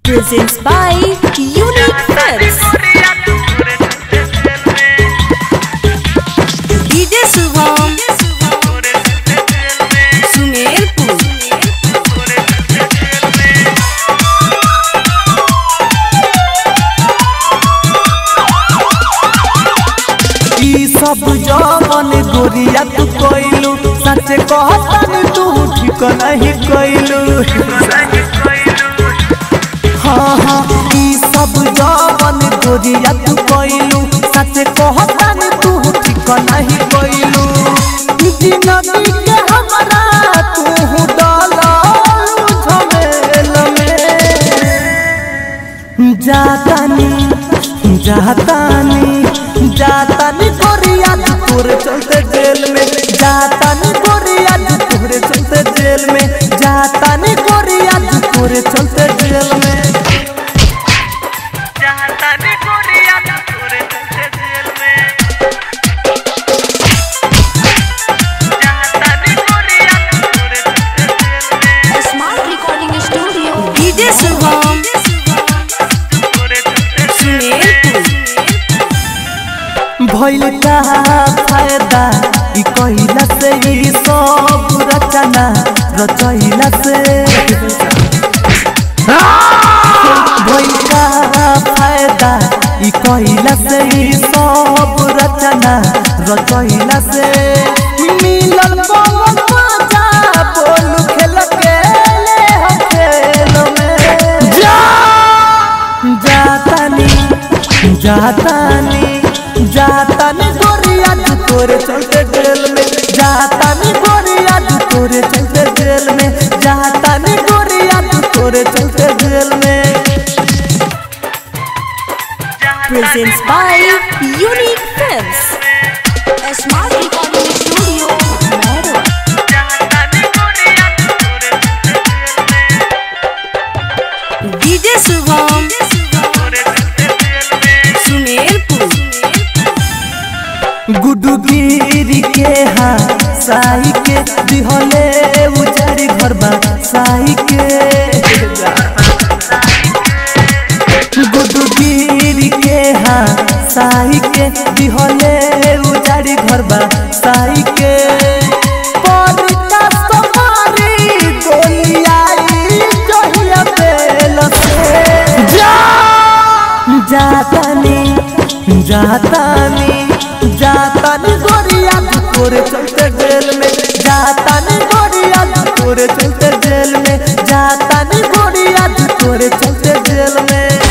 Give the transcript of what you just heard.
presents by Unique Films. DJ Subham Sumerpur ई सब जवन गोरिया तू कइलू सच कहतानी तू ठीक नहीं कइलू हाँ हाँ ई सब जवन गोरिया तू कइलू सच कहतानी तू ठीक नहीं कइलू जिंदगी के हमरा तू डालू झमेल में जातानी जातानी जातानी गोरिया तू तोरे चलते जेल में जातानी गोरिया तू तोरे चलते जेल में जातानी गोरिया तू तोरे चलते जेल में Smart Recording Studio DJ Subham Sumerpur भइल का फायदा ई कहिला से ई सब रचना रचैला से भइल का फायदा ई कहिला से ई सब रचना रचैला से मिलल बहुत मजा बोल खेल के ले हम खेल में जा जातानी जातानी जातानी गोरिया तू तोरे चलते जेल में जातानी गोरिया तू तोरे चलते जेल में जातानी गोरिया तू तोरे चलते जेल में presents by Unique Films. Smart Recording Studio Mero DJ Subham Sumerpur गुडुगिरी के हाँ साई के दिहले उजाड़ी घर बा साई के गुडुगिरी के हाँ साई के दिहले उजाड़ी घर बा साई के परिता समारी गोलियाई जहिया बेल से जा जातानी जातानी जातानी गोरिया तू तोरे चलते जेल में जातानी गोरिया तू तोरे चलते जेल में जातानी गोरिया तू तोरे चलते जेल में